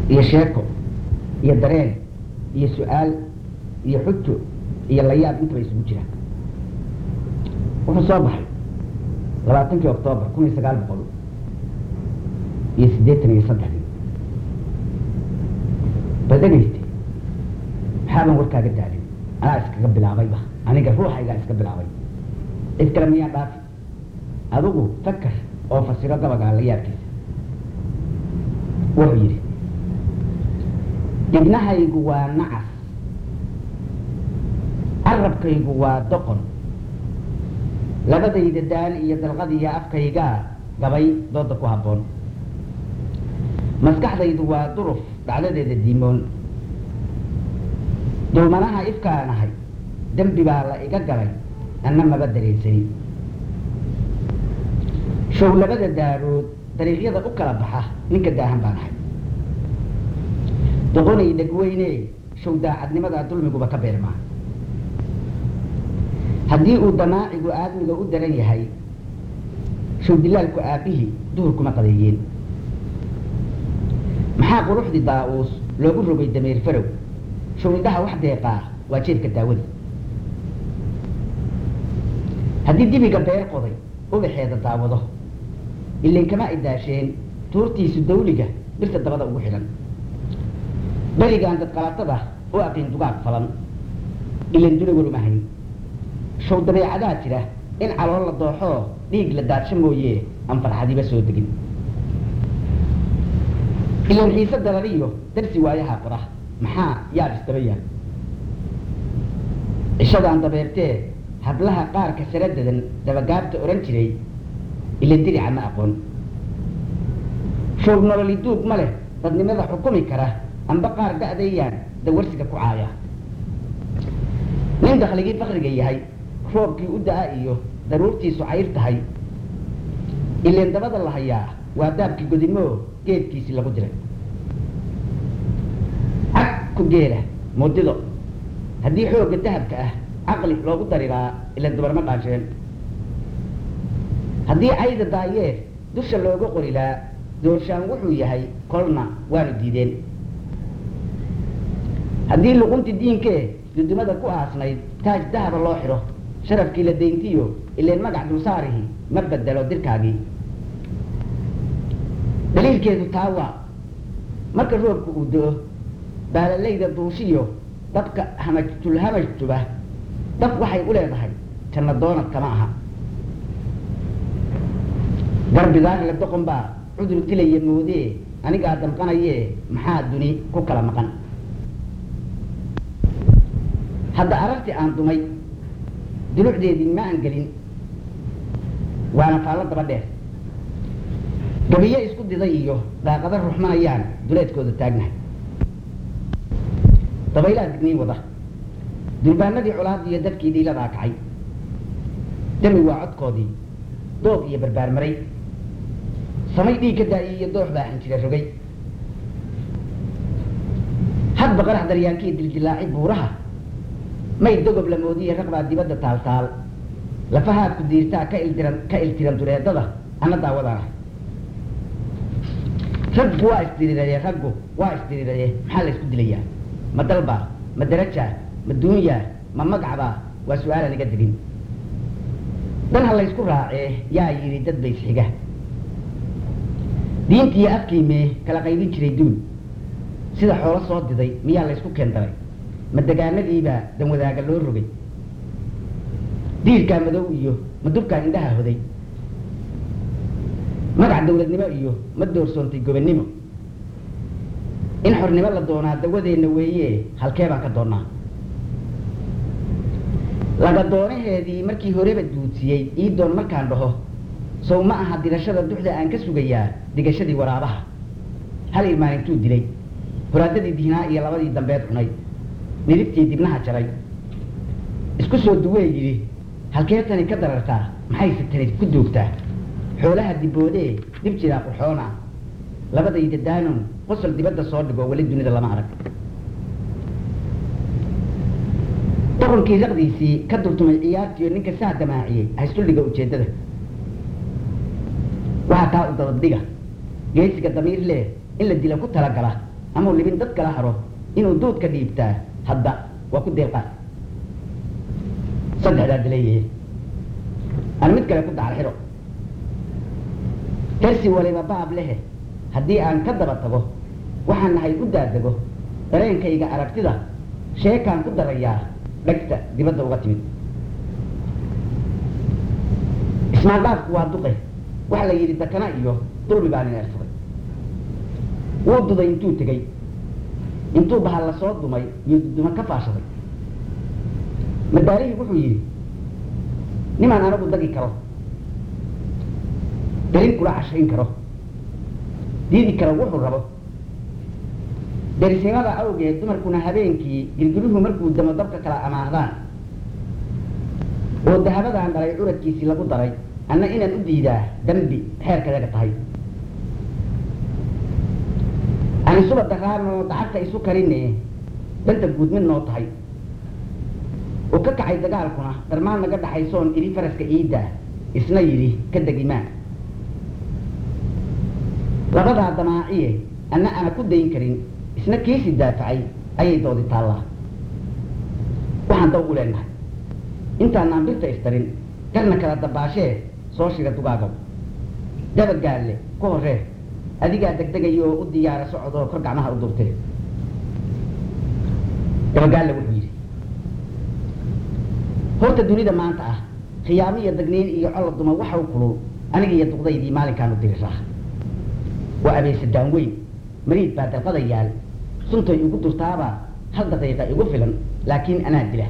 iyo sheeko iyo dareen iyo su-aal iyo xujo iyo layaab intaba isugu jira wuxuu soo baxay labaatankii oktoobar kun iyo sagaal boqol iyo siddeetan iyo saddexdii ba dhegayste maxaaban warkaaga daalin anaa iskaga bilaabayba aniga ruuxaygaa iska bilaabay cid kale miyaan dhaafi adigu fakar oo fasiro gabagaa la yaabkiisa wuxuu yidhi dibnahaygu waa nacas carabkaygu waa doqon labadayda daan iyo dalqadiiyo afkaygaa gabay dooda ku habboon maskaxdaydu waa duruf dhacdadeeda diimoon dulmanaha ifkaan ahay dembi baa la iga galay anna maba dareensani show labada daarood dariiqyada u kala baxa ninka daahan baan ahay doqonay dhegweyne show daacadnimadaa dulmiguba ka beermaa haddii uu damaacigu aadmiga u daran yahay show dilaalku aabbihii duhur kuma qadeeyeen maxaa quruxdii daa-uus loogu rogay dameer farow show indhaha wax deeqaa waa jeedka daawadi haddii dibiga beer qoday ubaxeeda daawado ilayn kama ay daasheen tuurtiisu dawliga birta dabada ugu xidhan berigaan dadqalatada u aqiin dugaag falan ilayn duna waruma hayn show dabeecadaa jira in calool la dooxoo dhiig la daadsho mooye aan farxadiba soo degin ilan xiise dalaliyo darsi waayaha qora maxaa yaab istaba yaal cishadaan dabeertee hablaha qaarka sara dadan dabagaabta odhan jiray ila dirica ma aqoon shoog nololi duug ma leh dadnimada xukumi kara amba qaar da-dayaan dawarsiga ku caaya nin dakhligii fakriga yahay roobkii u da-a iyo daruurtiisu cayr tahay ileen dabada la hayaa waa daabkii godimoo geedkiisii lagu diray cag ku geela mudido haddii xoogga dahabka ah caqli loogu dariraa ilan dubarma dhaansheen haddii cayda daayeer dusha looga qorilaa doorshaan wuxuu yahay kolna waanu diideen haddii luqunti diinkee dudumada ku aasnayd taaj dahaba loo xidho sharafkii la dayntiyo ileen magac dulsaarihi ma bedelo dirkaagii daliilkeedu taa waa marka roobka uu do-o baalalayda duushiyo dabka hamajtulhamajtuba dab waxay u leedahay janna doonad kama aha garbidaar la doqon baa cudur tilaya moodee anigaa damqanayee maxaa duni ku kala maqan hadda arartii aan dumay dulucdeedii ma aan gelin waana faallo daba dheer gabiyo isku diday iyo daaqado ruxmanayaan duleedkooda taagnahay dabaylaa digniin wada durbaanadii colaadii iyo dadkii dhiiladaa kacay dami waa codkoodii doog iyo barbaar maray samay dhiig ka daayay iyo doox baa xinjira rogay hadba qarax daryaankii dildilaaci buuraha may dogob la moodiye raqbaa dibadda taaltaal lafahaad ku diirtaa ka ildiran ka iltiran dureedada ana daawadaana raggu waa isdiriraye raggu waa isdiriraye maxaa la isku dilayaa ma dalbaa ma darajaa ma duunyaa ma magacbaa waa su-aalaan iga degin dan ha laysku raacee yaa yidhi dad bays xiga diintiiyo afkiimee kala qaybin jiray duun sida xoolo soo diday miyaa laysku keendaray ma degaanadiibaa dan wadaaga loo rogay diirkaa madow iyo ma dubkaa indhaha hoday magac dawladnimo iyo ma doorsoontay gobannimo in xornimo la doonaa dawadeenna weeye halkee baan ka doonnaa laga doonaheedii markii horeba duudsiyey ii doon markaan dhaho sow ma aha dirashada duxda aan ka sugayaa digashadii waraabaha hal irmaan intuu dilay horaadadii dihnaa iyo labadii dambeed cunay nidibtii dibnaha jaray isku soo duwee yidhi halkee tani ka darartaa maxayse tani ku duugtaa xoolaha diboodee dib jiraa qurxoona labadayda daanon qosol dibadda soo dhigo weli dunida lama arag doqonkii raqdiisii ka durtumay ciyaartiiyo ninka saa damaaciyey haysduldhiga ujeeddada waxaa taa u dabadhiga geesiga damiir leh in la dila ku talagala amau libin dad kala haro inuu duudka dhiibtaa hadda waa ku deeqaa saddexdaa dilayahe aan mid kale ku dacal xidho darsi waliba baab lehe haddii aan ka daba tago waxaan nahay u daadego dareenkayga aragtida sheekaan ku darayaa dhegta dibadda uga timid ismaaldhaafku waa duqe waxa la yidhi dakana iyo dulmi baa nin ersaday wuu duday intuu tegey intuu bahal la soo dumay iyo duduma ka faashaday madaalihii wuxuu yidhi nimaan anagu dagi karo darin kula cashayn karo diidi karo wuxuu rabo darisimada awgeed dumarkuna habeenkii girgiruhu markuu damo dabka kala amaahdaan oo dahabadaan dhalay curadkiisii lagu daray anna inaan u diidaa dambi xeerkadaga tahay aan isuba daraanoo dacagta isu karine danta guud mid noo tahay oo ka kacay dagaalkuna darmaan naga dhaxaysoon idhi faraska ciidda isna yidhi ka degimaa labadaa damaaciye anna ana ku dayn karin isna kiisii daafacay ayay doodi taallaa waxaan daw u leenahay intaanaan birta istarin garna kala dabaashee soo shiga dugaagow dabagaalle ku horree adigaa degdegaya oo u diyaara socodoo kor gacmaha u durtee dabagaalle wuxuu yidhi horta dunida maanta ah khiyaamo iyo dagniin iyo colo duma waxau kulul aniga iyo duqdaydii maalinkaanu diriraa waa abeesadaan weyn mariid baa dalqada yaal suntay igu durtaaba hal daqiiqa igu filan laakiin anaa dila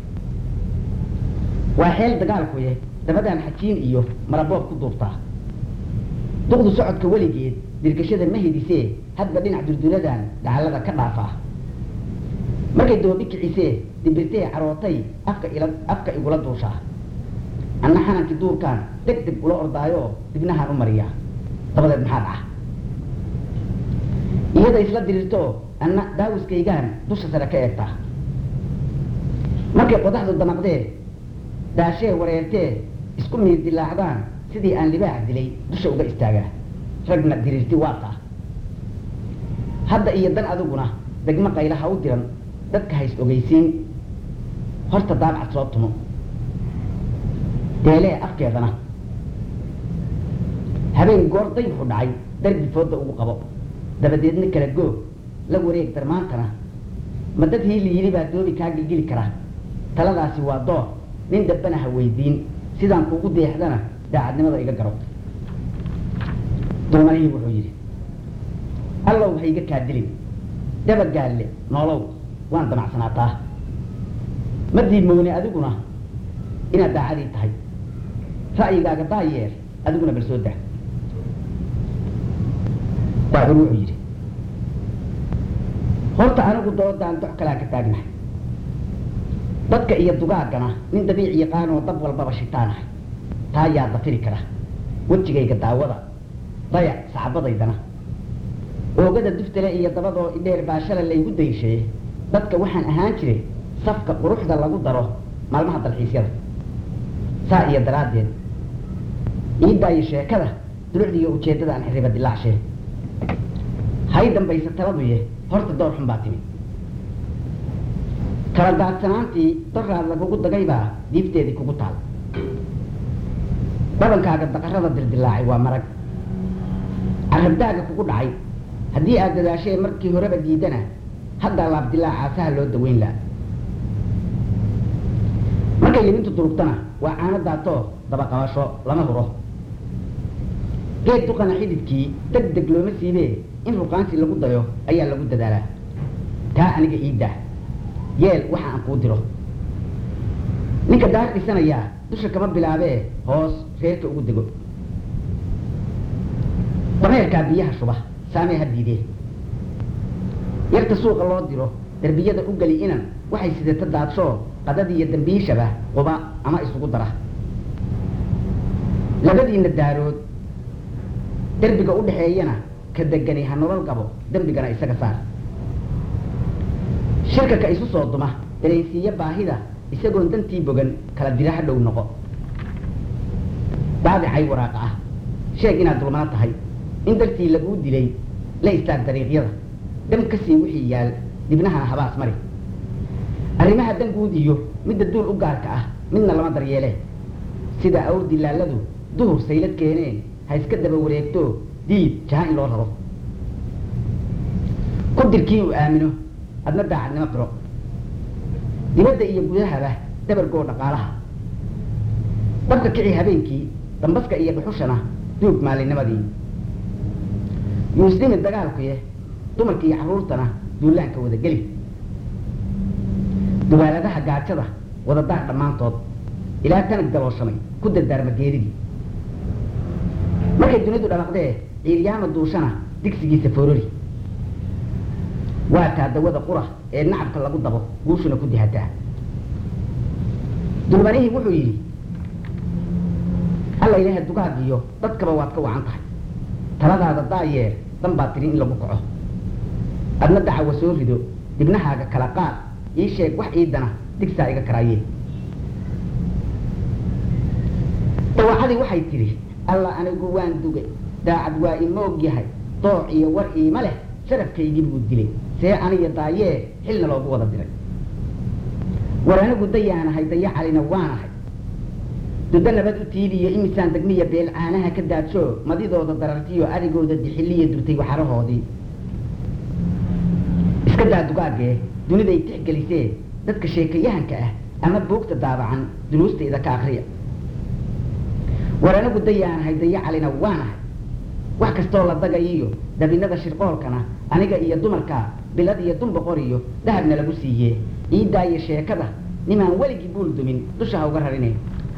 waa xeel dagaalkuye dabadaan xajiin iyo maraboob ku duubtaa duqdu socodka weligeed dirgashada ma hidisee hadba dhinac durduradan dhacallada ka dhaafaa markay doobi kicisee dimbirtee carootay afka ila afka igula duushaa anna xanankii duurkaan deg deg ula ordaayoo dibnahaan u mariyaa dabadeed maxaa dhaca iyada isla diriirto anna daawiskaygaan dusha sare ka eegtaa markay qodaxdu damaqdee daashee wareertee isku miir dilaacdaan sidii aan libaax dilay dusha uga istaagaa ragna diriirti waaqa hadda iyo dan adiguna degmo qayla ha u diran dadka hays ogeysiin horta daabcad soo tumo deelee afkeedana habeen goor daybuxu dhacay darbi fooda ugu qabo dabadeedna kala goog la wareeg darmaantana ma dad hiili yili baa doobi kaa gilgili kara taladaasi waa door nin dambana ha weydiin sidaan kuugu deexdana daacadnimada iga garo dulmanihii wuxuu yidhi allow ha iga kaa dilin dabagaalle noolow waan damacsanaataa ma diimoone adiguna inaad daacadii tahay ra'yigaaga daayeer adiguna bal soo daa baacur wuxuu yidhi horta anigu doodaan dox kalaa ka taagnahay dadka iyo dugaaggana nin dabiic yaqaanoo dab walbaba shitaanahay taa yaa dafiri kara wejigayga daawada dayac saxabadaydana oogada duftale iyo dabadoo idheer baashala laygu dayshaye dadka waxaan ahaan jiray safka quruxda lagu daro maalmaha dalxiisyada saa iyo daraaddeed iidaayo sheekada dulucda iyo ujeeddada aan xiriba dilaacshe hay dambaysa taladuye horta door xun baa timid kala daadsanaantii daraad lagugu dagaybaa diifteedii kugu taal dhabankaaga daqarada dildilaacay waa marag carabdaaga kugu dhacay haddii aad dadaashee markii horeba diidana haddaa laabdilaacaasaha loo daweyn laha markay limintu durugtana waa caano daatoo dabaqabasho lama huro geed duqana xididkii deg deg looma siibee in ruqaansi lagu dayo ayaa lagu dadaalaa taa aniga iiddaa yeel waxa aan kuu diro ninka daar dhisanayaa dusha kama bilaabee hoos reerka ugu dego dameerkaa biyaha shuba saamee ha diidee yarta suuqa loo diro darbiyada u geli inan waxay sidata daadshoo qadadiiyo dambiishaba quba ama isugu dara labadiina daarood derbiga u dhaxeeyana ka degani ha nolol qabo dembigana isaga saar shirka ka isu soo duma dareensiiye baahida isagoon dantii bogan kala dira ha dhow noqo daadicay waraaqa ah sheeg inaad dulmano tahay in dartii laguu dilay la istaag dariiqyada dham ka sii wixii yaal dibnahana habaas mari arrimaha danguud iyo midda duul u gaarka ah midna lama daryeele sida awr dilaaladu duhur saylad keeneen ha iska daba wareegto diid jaha in loo rabo ku dirkii uu aamino adna daacadnimo qiro dibadda iyo gudahaba dabargoo dhaqaalaha dabka kici habeenkii dambaska iyo dhuxushana duug maalinimadii yuusdimi dagaalkuye dumarka iyo carruurtana duulaanka wada geli dubaaladaha gaajada wada daar dhammaantood ilaa tanag dabooshamay ku dardaarma geeridii markay dunidu dhabaqdee ciiryaama duushana digsigiisa foorori waa taa dawada qura ee nacabka lagu dabo guushuna ku dihataa dulmanihii wuxuu yidhi alla ilaaha dugaag iyo dadkaba waad ka wacan tahay taladaada daayeer dan baad tiri in lagu kaco adna dacawa soo rido dibnahaaga kala qaad ii sheeg wax iidana digsaa iga karaayee dawacadii waxay tidhi alla anigu waan dugay daacad waa imoog yahay dooc iyo war iima leh sharafkaygii buu dilay see aniyo daayee xilna loogu wada diray war anigu dayaanahay daya calina waanahay dudo nabad u tiiliyo imisaan degmiya beel caanaha ka daadsho madidooda darartiyo arigooda dixiliya durtay waxarahoodii iska daa dugaagee duniday tixgelisee dadka sheekayahanka ah ama buugta daabacan duruustayda ka akriya war anigu dayaanahay daya calina waanahay wax kastoo la dagayiyo dabinada shirqoolkana aniga iyo dumarka bilad iyo dumboqor iyo dahabna lagu siiyee iidaayo sheekada nimaan weligii buul dumin dusha ha uga rarine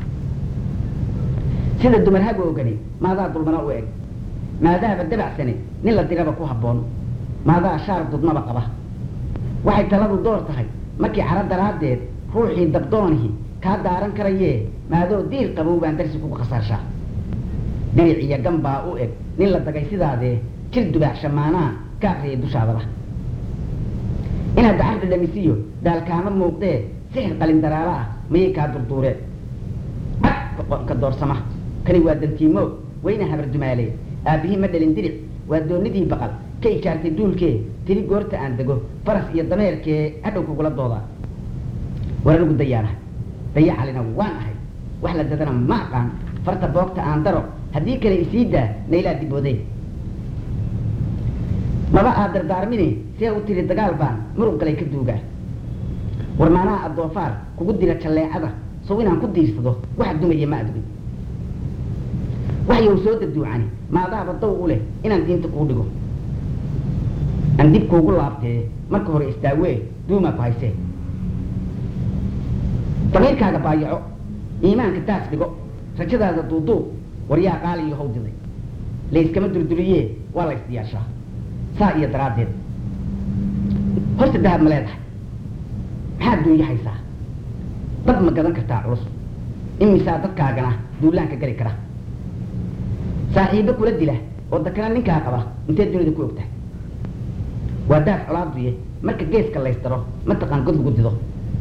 sida dumar hagoogani maadaa dulmana u eg maadaaba dabacsane nin la diraba ku habboon maadaa shaar dudmaba qaba waxay taladu door tahay markii caro daraaddeed ruuxii dabdoonihi kaa daaran karayee maadoo diir qabow baan darsi kugu khasaarshaa diric iyo gan baa u eg nin la dagay sidaadee jir dubaacsha maanaa ka akriyay dushaadaba inaad dacar dhadhamisiyo daalkaama muuqdee sixir qalin daraalo ah mayay kaa durduuree ka doorsama kani waa dantiimoog wayna habar dumaale aabbihii ma dhalin diric waa doonidii baqal ka ijaartay duulkee tiri goorta aan dego faras iyo dameerkee hadhow kugula doodaa war anigu dayaanahay daya calina waan ahay wax la dadana ma aqaan farta boogta aan daro haddii kale isii daa naylaa dibooday maba aad dardaarmini see u tiri dagaal baan murug galay ka duugaa war maanaha addoofaar kugu dira jalleecada sow inaan ku diirsado wax dumaya ma adugin waxyow soo daduucani maadaaba daw u leh inaan diinta kuu dhigo aan dib kuugu laabtee marka hore istaawee duumaa ku haysee damiirkaaga baayaco iimaanka daas dhigo rajadaada duuduub waryaa qaaliyo how diday layskama durduriyee waa la isdiyaashaa saa iyo daraaddeed horta dahab ma leedahay maxaad duunya haysaa dad ma gadan kartaa culus imisaa dadkaagana duulaanka geli kara saaxiibo kula dila oo dakana ninkaa qaba intee dunida ku ogtahay waa daaf colaaduye marka geeska laysdaro mataqaan god lagu dido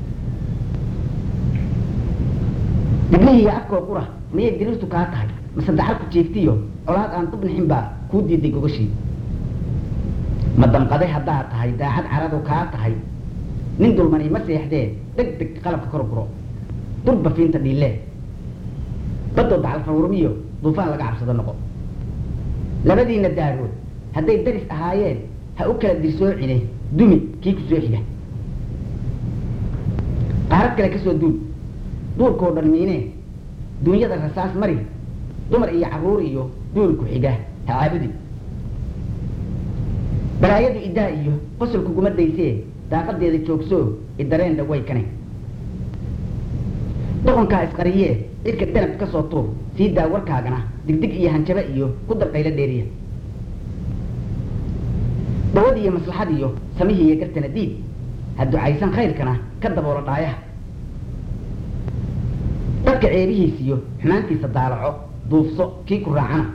dibnihiiyo afkoo qura miyay diriirtu kaa tahay mase dacar ku jeegtiyo colaad aan dubnixin baa kuu diiday gogashii ma damqaday haddaad tahay daacad caradu kaa tahay nin dulmani ma seexdee deg deg qalabka kor guro durba fiinta dhiilee badoo dacal fawrumiyo duufaan laga cabsado noqo labadiina daarood hadday daris ahaayeen ha u kala dirsoocine dumi kii ku soo xiga qaarad kale ka soo duul duurkoo dhan miinee duunyada rasaas mari dumar iyo carruur iyo duul ku xiga ha caabudi balaayadu iddaa iyo qosol kuguma daysee daaqadeeda joogsoo idareen dhaway kane doqonkaa isqariyee cirka danab ka soo tuur sii daa warkaagana digdig iyo hanjaba iyo ku dabqaylo dheeriya dawad iyo maslaxad iyo samihii iyo gartana diid ha ducaysan khayrkana ka daboola dhaayaha dadka ceebihiis iyo xumaantiisa daalaco duufso kii ku raacana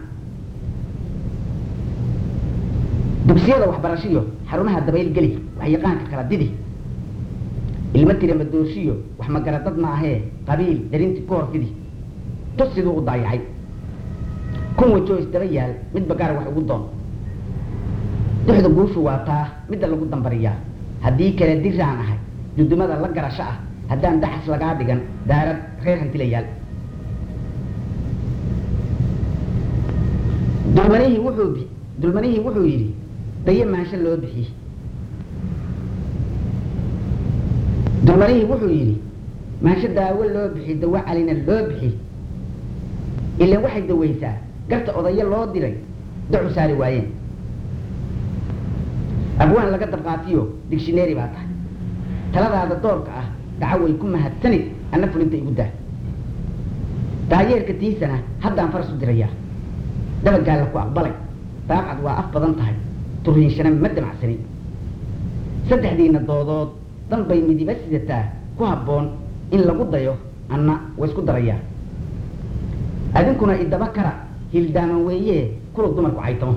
dugsiyada waxbarashiyo xarumaha dabayl geli waxyaqaanka kala didi ilmo tira madoorshiyo wax magaradad ma ahee qabiil darinti ku horfidi tus siduu u daayacay kun wajoo isdaba yaal midba gaar wax ugu doon duxda guushu waa taa midda lagu dambariyaa haddii kale diraan ahay dudumada la garasho ah haddaan daxas lagaa dhigan daarad reer hantilayaal dulmanihii wuxuu bi dulmanihii wuxuu yidhi daye maansho loo bixi dulmanihii wuxuu yidhi maansho daawo loo bixi dawo calina loo bixi ilaan waxay dawaysaa garta odayo loo diray dacu saari waayeen abwaan laga dabqaatiyo digshineeri baa tahay taladaada doorka ah dhaco way ku mahadsanid anna fulinta igu daa daayeerka tiisana haddaan faras u dirayaa dabagaalla ku aqbalay daaqcad waa af badan tahay turiinshana ma damacsanin saddexdiina doodood dan bay midiba sidataa ku habboon in lagu dayo anna waa isku darayaa adinkuna idaba kara hildaaman weeyee kula dumarku caytamo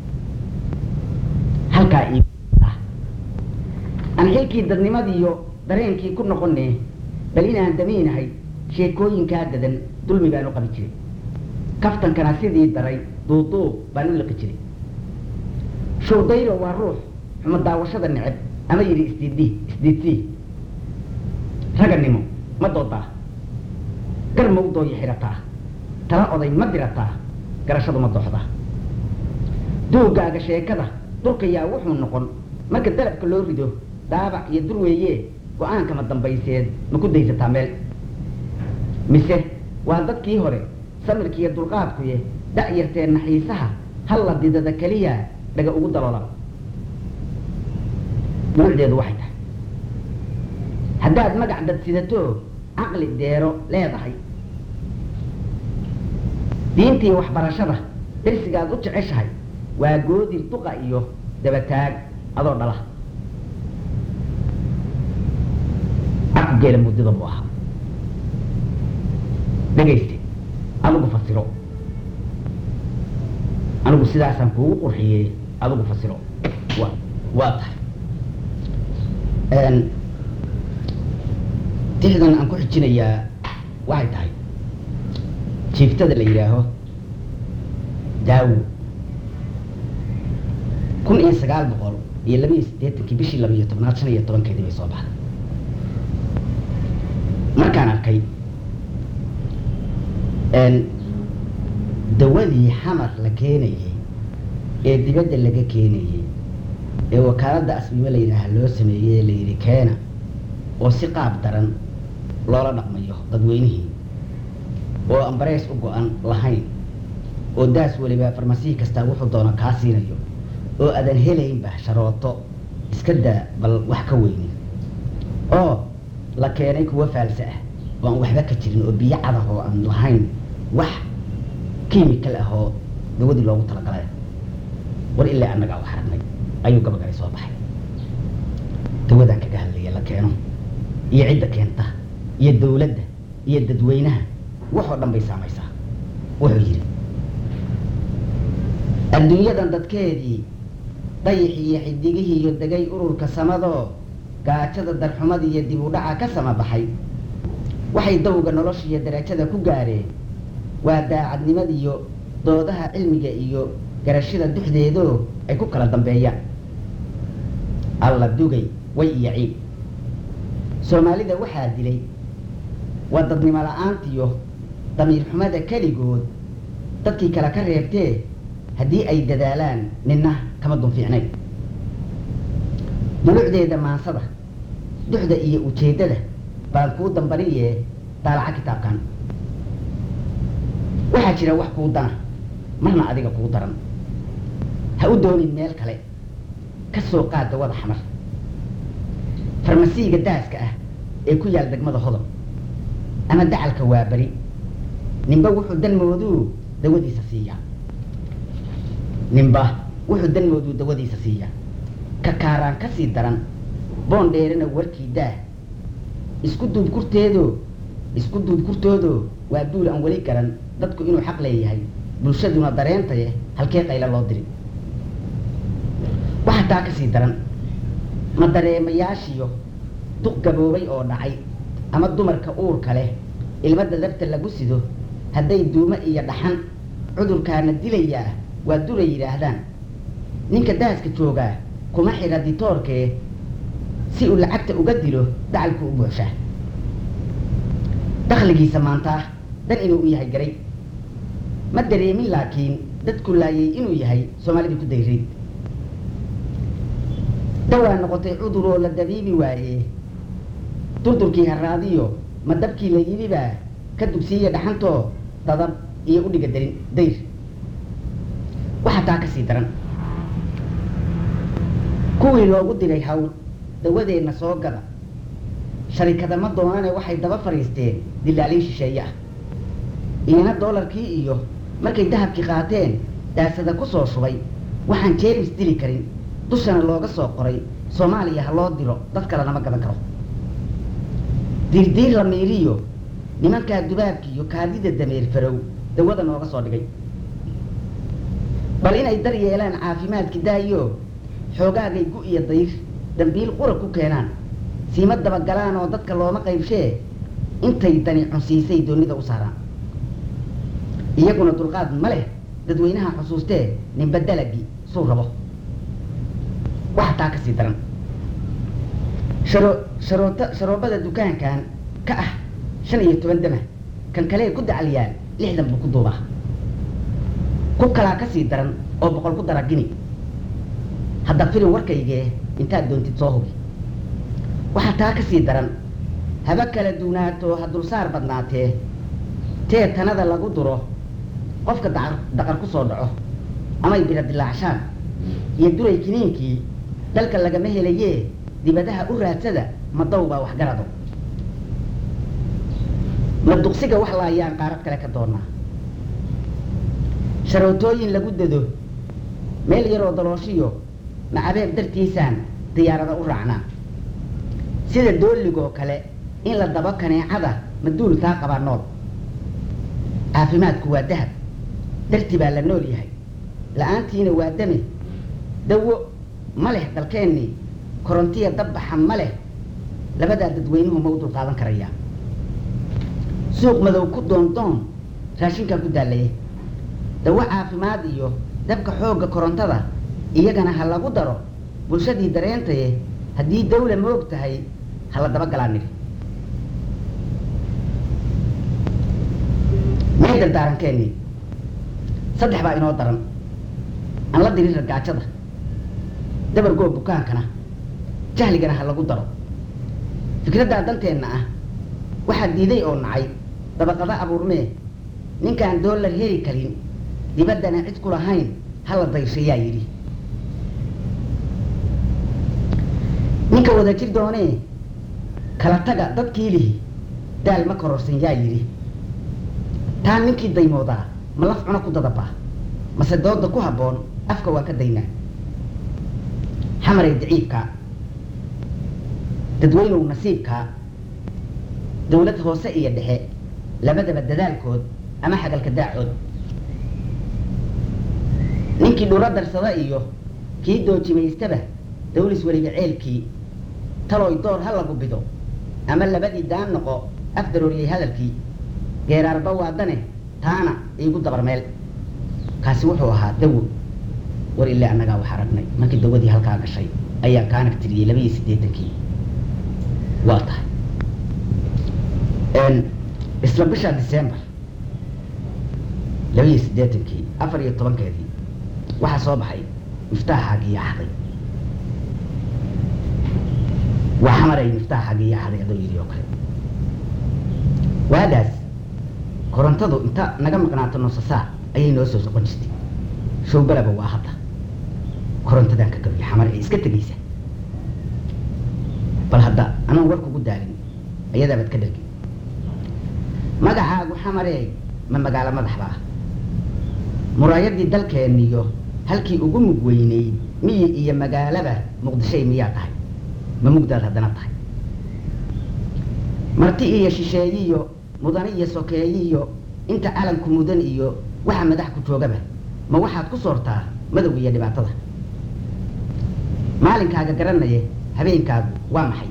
halkaa ii ah aan xilkii dadnimadiiyo dareenkii ku noqonee bal inaan damiinahay sheekooyinkaa dadan dulmi baan u qabi jiray kaftankana sidii daray duuduub baan u liqi jiray showdayro waa ruux xumo daawashada neceb ama yidhi isdiiddi isdiidsii raganimo ma doodaa gar mawdooya xidhataa tala oday ma dirataa garashadu ma dooxdaa duugaaga sheekada dulkayaa wuxuu noqon marka dalabka loo rido daabac iyo dur weeye go-aankama dambayseed ma ku daysataa meel mise waa dadkii hore samirkiiyo dulqaadkuye da'yartee naxiisaha halla didada keliya dhaga ugu daloola nuucdeedu waxay tahay haddaad magac dad sidato caqli deero leedahay diintii waxbarashada darsigaad u jeceshahay waa goodir duqa iyo dabataag adoo dhala aku geela muddada buu ahaa dhegayste adigu fasiro anigu sidaasaan kuugu qurxiyey adigu fasiro wa waa tahay tixdan aan ku xijinayaa waxay tahay jiiftada la yidhaaho daawo kun iyo sagaal boqol iyo laba iyo siddeetankii bishii laba iyo tobnaad shan iyo tobankeedii bay soo baxday markaan arkay dawadii xamar la keenayey ee dibadda laga keenayey ee wakaaladda asbime la yidhaaha loo sameeyey ee la yidhi keena oo si qaab daran loola dhaqmayo dadweynihii oo ambareys u go-an lahayn oo daas weliba farmasihi kastaa wuxuu doono kaa siinayo oo aadan helaynba sharooto iska daa bal wax ka weynin oo la keenay kuwa faalse ah oo aan waxba ka jirin oo biyo cadah oo aan lahayn wax kimikal ah oo dawadii loogu talagalay war ilaa annagaa wax aragnay ayuu gabagale soo baxay dawadaan kaga hadlaya la keeno iyo cidda keenta iyo dawladda iyo dadweynaha waxoo dhan bay saamaysaa wuxuu yidhi adduunyadan dadkeedii dayixii iyo xidigihii iyo degay ururka samadoo gaajada darxumadii iyo dib u dhaca ka sama baxay waxay dawga nolosha iyo darajada ku gaareen waa daacadnimadiiyo doodaha cilmiga iyo garashada duxdeedoo ay ku kala dambeeyaan alla dugay way iyo ciib soomaalida waxaa dilay waa dadnimo la-aantiyo damiir xumada keligood dadkii kale ka reebtee haddii ay dadaalaan ninna kama dun fiicnayn dulucdeeda maansada duxda iyo ujeeddada baan kuu dambariyee daalaca kitaabkan waxaa jira wax kuu dana marna adiga kuu daran ha u doonin meel kale ka soo qaad dawada xamar farmasiiga daaska ah ee ku yaal degmada hodon ama dacalka waa beri ninba wuxuu danmooduu dawadiisa siiyaa ninba wuxuu danmooduu dawadiisa siiyaa ka kaaraan ka sii daran boon dheerana warkii daah isku duub kurteedoo isku duub kurtoodoo waa duul aan weli garan dadku inuu xaq leeyahay bulshaduna dareentaye halkee qayla loo diri waxaa taa ka sii daran ma dareemayaashiyo duq gaboobay oo dhacay ama dumarka uurka leh ilma dadabta lagu sido hadday duumo iyo dhaxan cudurkaana dilayaa waa dulay yidhaahdaan ninka daaska joogaa kuma xidha ditoorkee si uu lacagta uga dilo dacalku u buuxshaa dakhligiisa maantaa dan inuu u yahay garay ma dareemin laakiin dadku laayay inuu yahay soomaalidii ku dayray dawaa noqotay cudur oo la dabiibi waayee durdurkii haraadiyo ma dabkii la yidhibaa ka dugsiiya dhaxantoo dadab iyo udhiga darin dayr waxaa taa ka sii daran kuwii loogu diray hawl dawadeenna soo gada sharikada ma doonane waxay daba fadhiisteen dilaalin shisheeye ah iyana doolarkii iyo markay dahabkii qaateen daasada ku soo shubay waxaan jeemis dili karin dushana looga soo qoray soomaaliya ha loo diro dad kale lama gadan karo diirdiir la miiriyo nimankaa dubaabki iyo kaadida dameer farow dawada nooga soo dhigay bal inay dar yeelaan caafimaadki daayo xoogaagay gu iyo dayr dambiil qura ku keenaan siima dabagalaan oo dadka looma qaybshee intay dani cunsiisay doonida u saaraan iyaguna dulqaad ma leh dadweynaha xusuustee ninba dalagii suu rabo waxa taa ka sii daran sharo sharoota sharoobada dukaankan ka ah shan iyo toban dama kan kalee ku dacaliyaan lixdan buu ku duubaa ku kalaa ka sii daran oo boqol ku dara gini hadda filin warkaygee intaad doontid soo hubi waxaa taa ka sii daran haba kala duunaato ha dulsaar badnaatee tee tanada lagu duro qofka daqar daqar ku soo dhaco amay bira dilaacshaan iyo duray kiniinkii dalka lagama helayee dibadaha u raadsada ma daw baa waxgarado ma duqsiga wax laayaan qaarad kale ka doonaa sharootooyin lagu dado meel yaroo dalooshiyo macabeeb dartiisaan diyaarada u raacnaa sida dooligoo kale in la dabo kaneecada ma duul taa qabaa nool caafimaadku waa dahab darti baa la nool yahay la-aantiina waa dame dawo ma leh dalkeennii korontiya dabbaxa ma leh labadaa dadweynuhu ma u dulqaadan karayaa suuq madow ku doondoon raashinkaa ku daallaya dawo caafimaad iyo dabka xoogga korontada iyagana ha lagu daro bulshadii dareentaye haddii dawla ma og tahay ha la daba galaa nidhi mee dardaarankeennii saddex baa inoo daran aan la dirin ragaajada dabargoo bukaankana jahligana ha lagu daro fikraddaa danteenna ah waxaa diiday oo nacay dabaqada abuurmee ninkaan doolar heli karin dibaddana cid ku lahayn ha la dayshayaa yidhi ninka wada jir doonee kala taga dadkii lihi daal ma kororsan yaa yidhi taa ninkii daymoodaa ma laf cuno ku dadabaa mase dooda ku habboon afka waa ka daynaa xamaray daciibkaa dadweynow nasiibkaa dawlad hoose iyo dhexe labadaba dadaalkood ama xagalka daacood ninkii dhuro darsada iyo kii doojimaystaba dawlis weliba ceelkii taloy door ha lagu bido ama labadii daan noqo afdarooriyey hadalkii geeraarba waadane taana iigu dabar meel kaasi wuxuu ahaa dawo war ilaa annagaa wax aragnay markii dawadii halkaa gashay ayaan kaanag tiriyey laba iyo siddeetankii waa tahay isla bisha december laba iyo siddeetankii afar iyo tobankeedii waxaa soo baxay miftaaxaagii axday waa xamaray miftaaxaagii axday adoo yidhi oo kale waadaas korontadu inta naga maqnaato noosasaa ayay noo soo soqon jirtay showbalaba waa hadda korontadan ka gabiya xamar ee iska tegaysa bal hadda anaan war kugu daalin ayadaabaad ka dhargin magacaagu xamaree ma magaalo madaxba ah muraayadii dalkeeniyo halkii ugu mug weyneyd miyi iyo magaalaba muqdishay miyaa tahay ma mugdaad haddana tahay marti iyo shisheeyiyo mudane iyo sokeeyiyo inta calanku mudan iyo waxa madax ku joogaba ma waxaad ku soortaa madow iyo dhibaatada maalinkaaga garanaye habeenkaagu waa maxay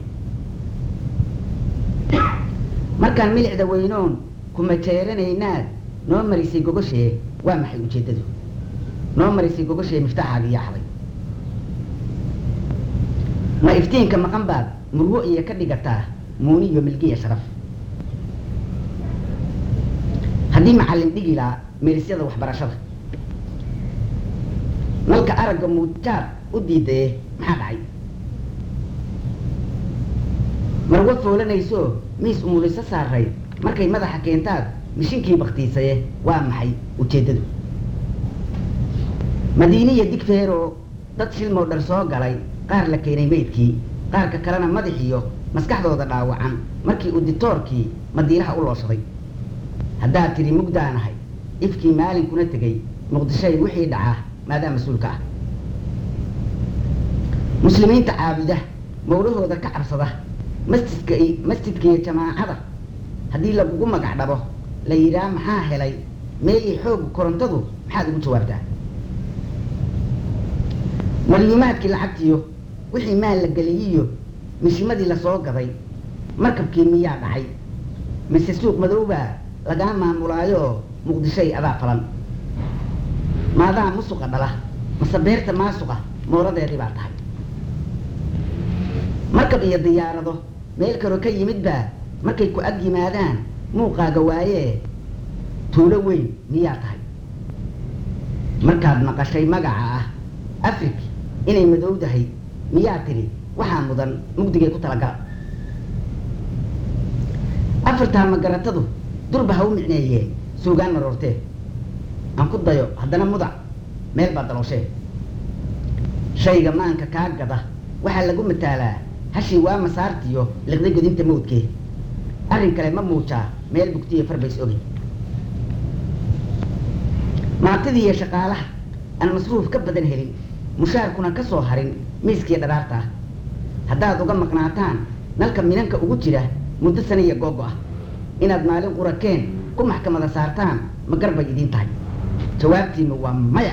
markaan milicda weynoon kuma jeeranaynaad noo marisay gogoshee waa maxay ujeeddadu noo marisay gogoshee miftaaxaagii yaxday ma iftiinka maqan baad murwo iyo ka dhigataa muuni iyo milgiya sharaf haddii macallin dhigi lahaa meerisyada waxbarashada nalka aragga muujaad u diidaye maxaa dhacay marwa foolanayso miis umuliso saaray markay madaxa keentaad mishinkii baktiisaye waa maxay ujeeddadu madiiniya digfeeroo dad shilmoo dhar soo galay qaar la keenay meydkii qaarka kalena madaxiyo maskaxdooda dhaawacan markii uditoorkii madiinaha u looshaday haddaad tidhi mugdaanahay ifkii maalinkuna tegey muqdishoy wixii dhacaa maadaa mas-uulka ah muslimiinta caabuda mawlahooda ka cabsada masjidka masjidka iyo jamaacada haddii lagugu magac dhabo la yidhaah maxaa helay meeyii xoog korontadu maxaad ugu jawaabtaa malyuumaadkii lacagtiyo wixii maal la geliyiyo mishimadii lasoo gaday markabkii miyaa dhacay mise suuq madowbaa lagaa maamulaayoo muqdishoy adaa falan maadaa musuqa dhala mase beerta maasuqa mooradeedii baa tahay markab iyo diyaarado meel kaloo ka yimid baa markay ku ag yimaadaan muuqaaga waayee tuulo weyn miyaa tahay markaad maqashay magaca ah afrig inay madowdahay miyaa tidhi waxaa mudan mugdigay ku talagala afartaa magaratadu durba ha u micneeyeen suugaan maroortee aan ku dayo haddana mudac meel baa dalooshee shayga maanka kaa gada waxaa lagu mataalaa hashii waa masaartiyo liqday godinta mawdkee arrin kale ma muujaa meel bugtiyo farbays ogi maantidii iyo shaqaalaha aan masruuf ka badan helin mushaarkuna ka soo harin miiskii dharaarta ah haddaad uga maqnaataan nalka minanka ugu jira muddo saniya googo ah inaad maalin qurakeen ku maxkamada saartaan ma garbay idiin tahay jawaabtiinu waa maya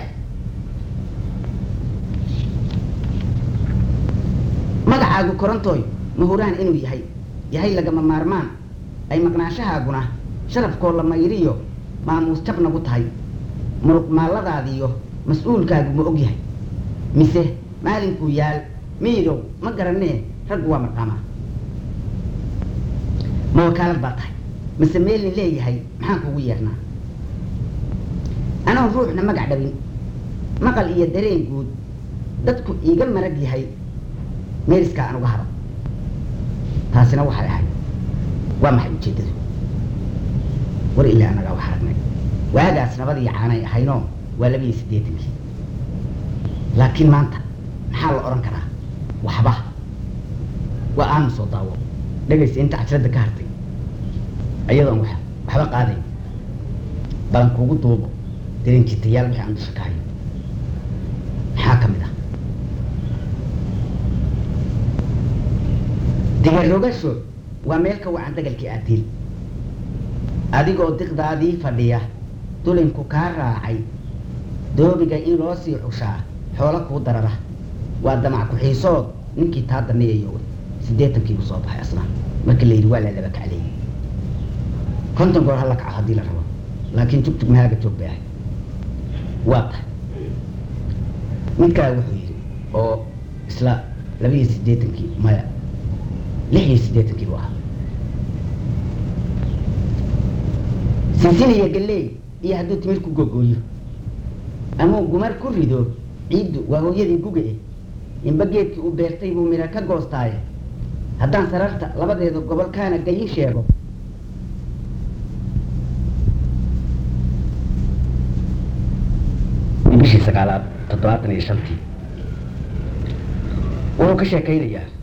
magacaagu korontooy mahuraan inuu yahay yahay lagama maarmaan ay maqnaashahaaguna sharafkoo la mayriyo maamuus jab nagu tahay muruq maalladaadiyo mas-uulkaagu ma og yahay mise maalinkuu yaal miidow ma garanee raggu waa marqaamaa ma wakaalad baa tahay mise meelni leeyahay maxaan kugu yeernaa anoon ruuxna magac dhabin maqal iyo dareen guud dadku iiga marag yahay meeriskaa aan uga haro taasina waxay ahayd waa maxay ujeeddadu war ilaa anagaa wax aragnay waagaas nabadii caanay ahaynoo waa laba iyo siddeetankii laakiin maanta maxaa la odhan karaa waxba waa aanu soo daawo dhegaysa inta cajradda ka hartay ayadoon wax waxba qaadayn balan kuugu duubo dareenjitayaal wixii aan dusha ka hayo maxaa ka mid ah digarogasho waa meel ka wacan dagalkii aadiil adigoo diqdaadii fadhiya dulinku kaa raacay doobiga in loo sii cushaa xoolo kuu darara waa damac ku-xiisood ninkii taa daneeyayo siddeetankiibu soo baxay asna markii la yidhi waa la laba kacleeyey konton goor hala kaco haddii la rabo laakiin jugjug mahaaga joog bay ahay waa tahay midkaa wuxuu yidhi oo isla laba iyo siddeetankii maya lix iyo siddeetankii buu ahaa sinsin iyo galley iyo hadduu timir ku gogooyo amuu gumar ku rido ciiddu waa hooyadii guga eh inba geedkii uu beertay buu midha ka goostaaye haddaan sararta labadeeda gobolkaana gayin sheego bishii sagaalaad toddobaatan iyo shantii wuxuu ka sheekaynayaa